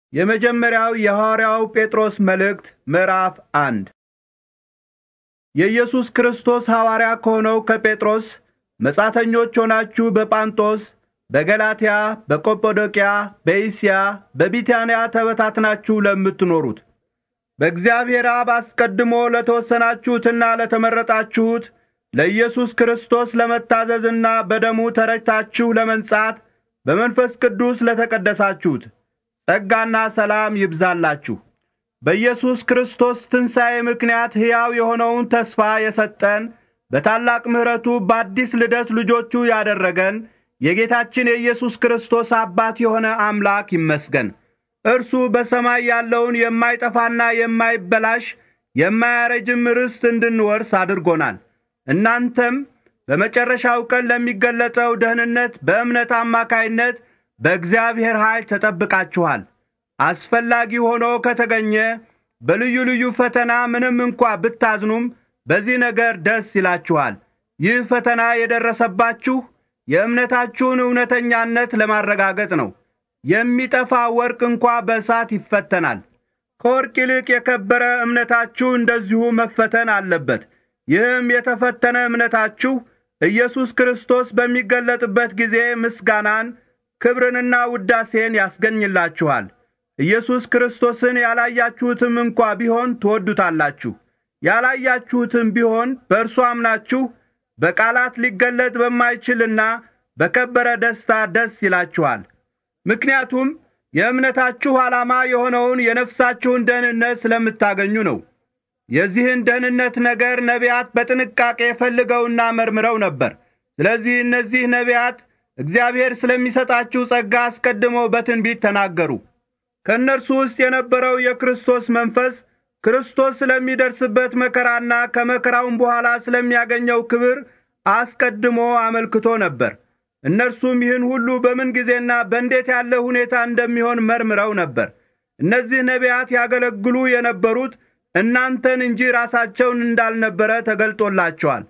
የመጀመሪያው የሐዋርያው ጴጥሮስ መልእክት ምዕራፍ አንድ የኢየሱስ ክርስቶስ ሐዋርያ ከሆነው ከጴጥሮስ መጻተኞች ሆናችሁ በጳንጦስ፣ በገላትያ፣ በቆጶዶቅያ፣ በኢስያ፣ በቢታንያ ተበታትናችሁ ለምትኖሩት በእግዚአብሔር አብ አስቀድሞ ለተወሰናችሁትና ለተመረጣችሁት ለኢየሱስ ክርስቶስ ለመታዘዝና በደሙ ተረጭታችሁ ለመንጻት በመንፈስ ቅዱስ ለተቀደሳችሁት ጸጋና ሰላም ይብዛላችሁ። በኢየሱስ ክርስቶስ ትንሣኤ ምክንያት ሕያው የሆነውን ተስፋ የሰጠን በታላቅ ምሕረቱ በአዲስ ልደት ልጆቹ ያደረገን የጌታችን የኢየሱስ ክርስቶስ አባት የሆነ አምላክ ይመስገን። እርሱ በሰማይ ያለውን የማይጠፋና የማይበላሽ የማያረጅም ርስት እንድንወርስ አድርጎናል። እናንተም በመጨረሻው ቀን ለሚገለጠው ደህንነት በእምነት አማካይነት በእግዚአብሔር ኃይል ተጠብቃችኋል። አስፈላጊ ሆኖ ከተገኘ በልዩ ልዩ ፈተና ምንም እንኳ ብታዝኑም በዚህ ነገር ደስ ይላችኋል። ይህ ፈተና የደረሰባችሁ የእምነታችሁን እውነተኛነት ለማረጋገጥ ነው። የሚጠፋ ወርቅ እንኳ በእሳት ይፈተናል። ከወርቅ ይልቅ የከበረ እምነታችሁ እንደዚሁ መፈተን አለበት። ይህም የተፈተነ እምነታችሁ ኢየሱስ ክርስቶስ በሚገለጥበት ጊዜ ምስጋናን፣ ክብርንና ውዳሴን ያስገኝላችኋል። ኢየሱስ ክርስቶስን ያላያችሁትም እንኳ ቢሆን ትወዱታላችሁ። ያላያችሁትም ቢሆን በእርሱ አምናችሁ በቃላት ሊገለጥ በማይችልና በከበረ ደስታ ደስ ይላችኋል። ምክንያቱም የእምነታችሁ ዓላማ የሆነውን የነፍሳችሁን ደህንነት ስለምታገኙ ነው። የዚህን ደህንነት ነገር ነቢያት በጥንቃቄ ፈልገውና መርምረው ነበር። ስለዚህ እነዚህ ነቢያት እግዚአብሔር ስለሚሰጣችሁ ጸጋ አስቀድመው በትንቢት ተናገሩ። ከእነርሱ ውስጥ የነበረው የክርስቶስ መንፈስ ክርስቶስ ስለሚደርስበት መከራና ከመከራውም በኋላ ስለሚያገኘው ክብር አስቀድሞ አመልክቶ ነበር። እነርሱም ይህን ሁሉ በምን ጊዜና በእንዴት ያለ ሁኔታ እንደሚሆን መርምረው ነበር። እነዚህ ነቢያት ያገለግሉ የነበሩት እናንተን እንጂ ራሳቸውን እንዳልነበረ ተገልጦላቸዋል።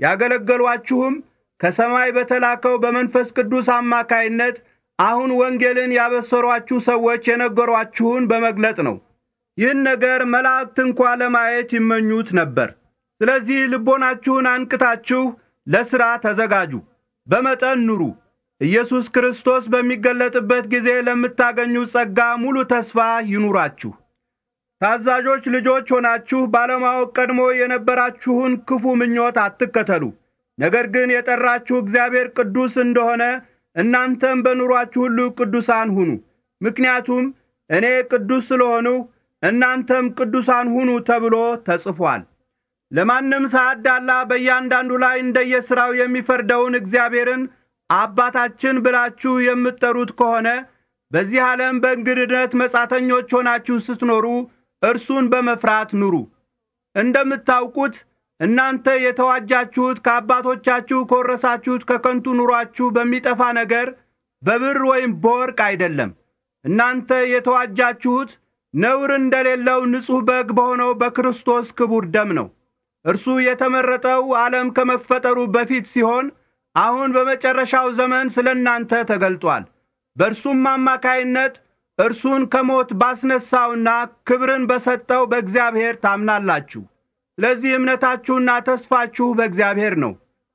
ያገለገሏችሁም ከሰማይ በተላከው በመንፈስ ቅዱስ አማካይነት አሁን ወንጌልን ያበሰሯችሁ ሰዎች የነገሯችሁን በመግለጥ ነው። ይህን ነገር መላእክት እንኳ ለማየት ይመኙት ነበር። ስለዚህ ልቦናችሁን አንቅታችሁ ለሥራ ተዘጋጁ፣ በመጠን ኑሩ። ኢየሱስ ክርስቶስ በሚገለጥበት ጊዜ ለምታገኙት ጸጋ ሙሉ ተስፋ ይኑራችሁ። ታዛዦች ልጆች ሆናችሁ ባለማወቅ ቀድሞ የነበራችሁን ክፉ ምኞት አትከተሉ። ነገር ግን የጠራችሁ እግዚአብሔር ቅዱስ እንደሆነ እናንተም በኑሯችሁ ሁሉ ቅዱሳን ሁኑ። ምክንያቱም እኔ ቅዱስ ስለሆንሁ እናንተም ቅዱሳን ሁኑ ተብሎ ተጽፏል። ለማንም ሳያዳላ በእያንዳንዱ ላይ እንደየሥራው የሚፈርደውን እግዚአብሔርን አባታችን ብላችሁ የምትጠሩት ከሆነ በዚህ ዓለም በእንግድነት መጻተኞች ሆናችሁ ስትኖሩ እርሱን በመፍራት ኑሩ። እንደምታውቁት እናንተ የተዋጃችሁት ከአባቶቻችሁ ከወረሳችሁት ከከንቱ ኑሯችሁ በሚጠፋ ነገር በብር ወይም በወርቅ አይደለም። እናንተ የተዋጃችሁት ነውር እንደሌለው ንጹሕ በግ በሆነው በክርስቶስ ክቡር ደም ነው። እርሱ የተመረጠው ዓለም ከመፈጠሩ በፊት ሲሆን አሁን በመጨረሻው ዘመን ስለ እናንተ ተገልጧል። በእርሱም አማካይነት እርሱን ከሞት ባስነሣውና ክብርን በሰጠው በእግዚአብሔር ታምናላችሁ። ስለዚህ እምነታችሁና ተስፋችሁ በእግዚአብሔር ነው።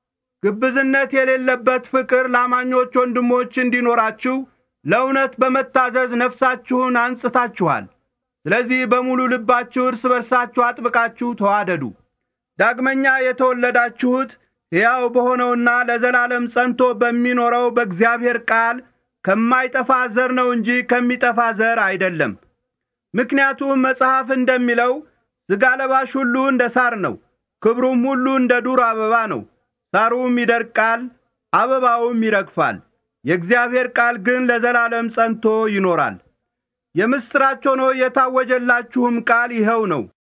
ግብዝነት የሌለበት ፍቅር ለአማኞች ወንድሞች እንዲኖራችሁ ለእውነት በመታዘዝ ነፍሳችሁን አንጽታችኋል። ስለዚህ በሙሉ ልባችሁ እርስ በርሳችሁ አጥብቃችሁ ተዋደዱ። ዳግመኛ የተወለዳችሁት ሕያው በሆነውና ለዘላለም ጸንቶ በሚኖረው በእግዚአብሔር ቃል ከማይጠፋ ዘር ነው እንጂ ከሚጠፋ ዘር አይደለም። ምክንያቱም መጽሐፍ እንደሚለው ሥጋ ለባሽ ሁሉ እንደ ሳር ነው፣ ክብሩም ሁሉ እንደ ዱር አበባ ነው። ሳሩም ይደርቃል፣ አበባውም ይረግፋል። የእግዚአብሔር ቃል ግን ለዘላለም ጸንቶ ይኖራል። የምሥራች ሆኖ የታወጀላችሁም ቃል ይኸው ነው።